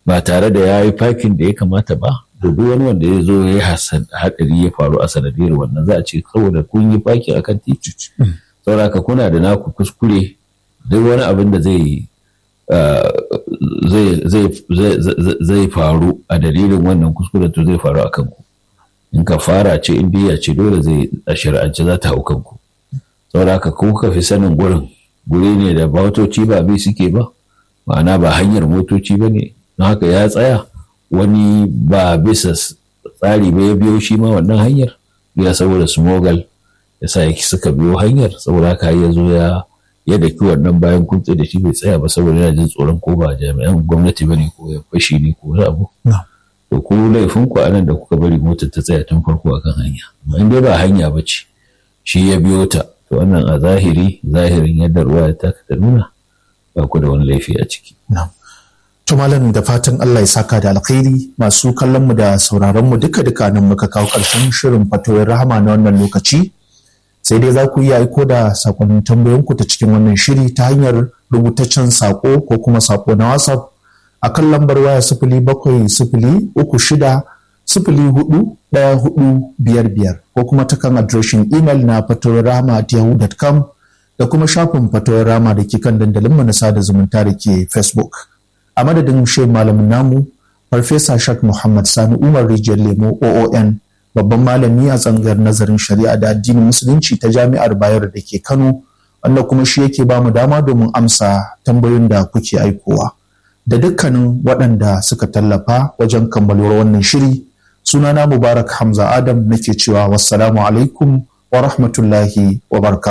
ba tare da ya yi fakin da ya kamata ba da duk wani wanda ya zo ya yi haɗari ya faru a sanadiyar wannan za a ce saboda kun yi fakin akan titi saboda haka kuna da naku kuskure duk wani abin da zai zai faru a dalilin wannan kuskure to zai faru a kanku in ka fara ce in biya ce dole zai a shari'ance za ta hau kanku saboda haka ko ka fi sanin gurin guri ne da motoci ba bi suke ba ma'ana ba hanyar motoci ba ne don haka ya tsaya wani ba bisa tsari ba ya biyo shi ma wannan hanyar ya saboda smogal ya sa suka biyo hanyar saboda haka ya zo ya ya daki wannan bayan kuntse da shi bai tsaya ba saboda yana jin tsoron ko ba jami'an gwamnati ba ne ko ya fashi ne ko wani abu to ku laifin ku anan da kuka bari motar ta tsaya tun farko akan hanya amma in dai ba hanya ba ce shi ya biyo ta to wannan a zahiri zahirin yadda ruwa ta ta nuna ba ku da wani laifi a ciki to malam da fatan Allah ya saka da alkhairi masu kallon mu da sauraron mu duka duka nan muka kawo karshen shirin fatoyin rahama na wannan lokaci sai dai za ku iya aiko da sakonnin tambayoyinku ta cikin wannan shiri ta hanyar rubutaccen sako ko kuma sako na whatsapp a kan lambar waya sifili bakwai sifili uku shida sifili hudu ɗaya hudu biyar biyar ko kuma ta kan adireshin imel na fatoyin rahama at yahoo.com da kuma shafin fatoyin rahama da ke kan dandalin mu na sada zumunta da ke facebook a madadin shi malamin namu farfesa shak muhammad sani umar rijiyar lemo oon babban malami a tsangar nazarin shari'a da addinin musulunci ta jami'ar bayero da ke kano wanda kuma shi yake ba mu dama domin amsa tambayoyin da kuke aikowa da dukkanin waɗanda suka tallafa wajen kammaluwar wannan shiri sunana mubarak hamza adam nake cewa wassalamu alaikum wa rahmatullahi wa barka